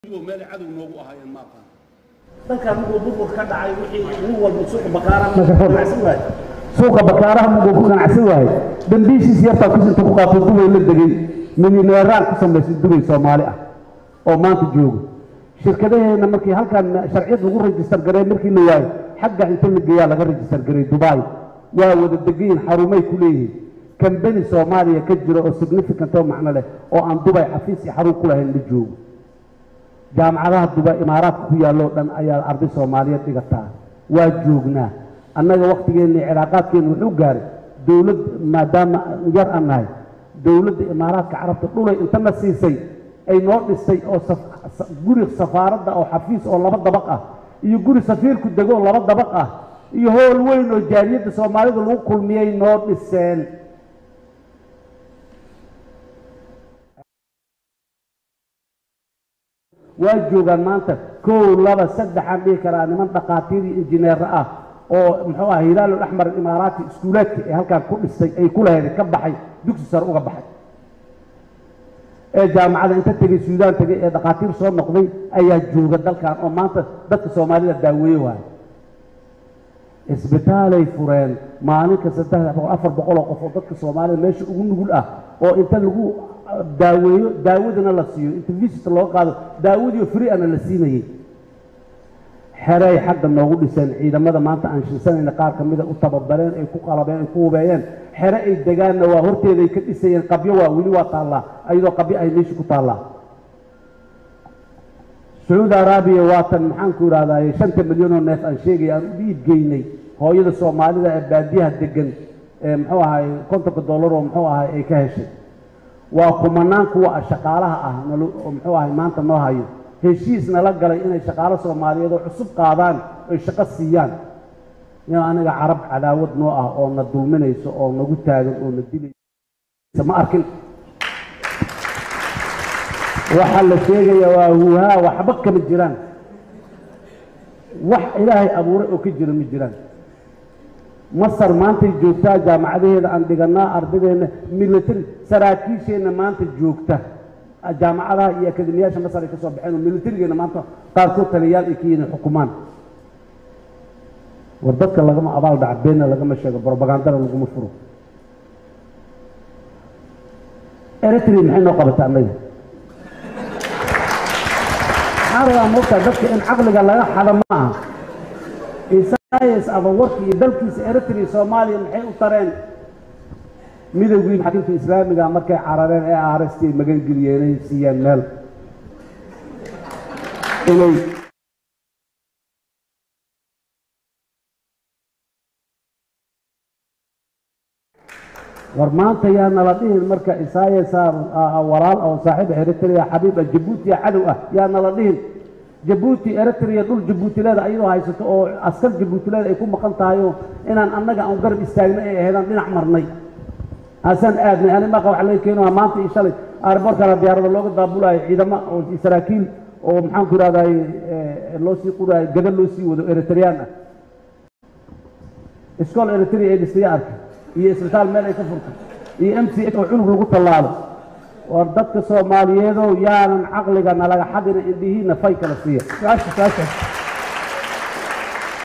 meel cadow noogu ahaayeen ma aqaan dalkan markuu burbur ka dhacay wixii nin walba suuqa bakaaraha ganacsan waay suuqa bakaaraha muguu ku ganacsan waaye dambiishiis yartaa kusinta ku qaatay dubay la degay milyaneeraan ku samaysay dubay soomaali ah oo maanta jooga shirkadaheena markii halkan sharciyad lagu rajistar garay markii la waayo xagga inta la geeyaa laga rajistar garay dubai waa wada degayin xarumay ku leeyihiin kambani soomaaliya ka jira oo significant oo macno leh oo aan dubay xafiis iyo xarun ku lahayn ma joogo jaamacadaha duba imaaraadka ku yaalloo dhan ayaa arday soomaaliyeed dhigataa waa joognaa annaga wakhtigeenna cilaaqaadkeenna wuxuu gaaray dowlad maadaama yar aan nahay dowladda imaaraadka carabta dhulay intana siisay ay noo dhistay oo guri safaaradda oo xafiis oo laba dabaq ah iyo guri safiirku dego oo laba dabaq ah iyo hool weyn oo jaaliyadda soomaalida lagu kulmiyey noo dhiseen waa joogaan maanta kow laba saddexaan dhihi karaa niman dhakhaatiir iyo injineero ah oo muxuu aha hilaalul axmar imaaraati iskuulaadka ee halkaan ku dhistay ay ku lahayd ka baxay dugsi sare uga baxay ee jaamacada inta tegey suudaan tegey ee dhakhaatiir soo noqday ayaa jooga dalkan oo maanta dadka soomaalida daaweeye waayo isbitaalay fureen maalinka saddex boqol afar boqol oo qof oo dadka soomaalida meesha ugu nugul ah oo inta lagu daaweeyo daawadana la siiyo inta visit loo qaado daawadiio free ana la siinayey xeray xagga noogu dhiseen ciidamada maanta aan shilsanayna qaar ka mida u tababareen ay ku qalabeen ay ku hubeeyeen xere ay degaanna waa horteeday ka dhisayeen qabyo waa weli waa taallaa ayadoo qabyo ay meesha ku taallaa sacuudi araabiya waatan maxaanku idhahdaye shanta milyan oo neef aan sheegaya aan u dhiib geynay hooyada soomaalida ee baadiyaha degan ee muxuu ahay kontonka dollar oo muxuu ahay ay ka heshay waa kumanaan kuwa shaqaalaha ah oo muxuu ahay maanta noo hayo heshiis nala galay inay shaqaalo soomaaliyeed oo cusub qaadaan oy shaqo siiyaan in aniga carab cadaawad noo ah oo na dulminayso oo nagu taagan oo na dilaysa ma arkin waxaa la sheegaya waa huuhaa waxba kama jiraan wax ilaahay abuuray oo ka jira ma jiraan masar maantay joogtaa jaamacadaheeda aan dhiganaa ardadeenna military saraakiisheenna maanta joogta jaamacadaha iyo akademiyaasha masar ay ka soo baxeen oo militarigeena maanta qaarkood taliyayaal ay ka yihiin xukumaan war dadka lagama abaal dhaca beenna lagama sheego brobagandana laguma furo eritrea maxay noo qabataa annaga maxaa rabaa moogtaa dadka in caqliga laga xado ma aha isayas abawarki iyo dalkiisa eritrea soomaaliya maxay u tareen midowgii maxaakiimta islaamiga markay carareen ee aaresti ay magangeliyeen ay siiyeen meel inay war maanta yaa nala dhihin marka isayasa walaal oo saaxiib eritrea xabiiba jabuutiya cadow ah yaa nala dhihin jabuuti eritrea dhul jabuutileeda ayadoo haysato oo askar jabuutileeda ay ku maqan tahayoo inaan annaga aan garab istaagno ay ahaydaan dhinac marnay haasaan aadnay ani maqa waxa laga keeno maanta iyo shalay airbortkana diyaarada looga daabulayo ciidamo oo saraakiil oo maxaanku ihahdaye loo sii qurayo gada loo sii wado eritreyaan ah iskool eritrea ee dhistaya arkay iyo isbitaal meel ay ka furtay iyo m c h oo cunug lagu tallaalo war dadka soomaaliyeedow yaanan caqliga nalaga xadina indhihiina fay kala siiya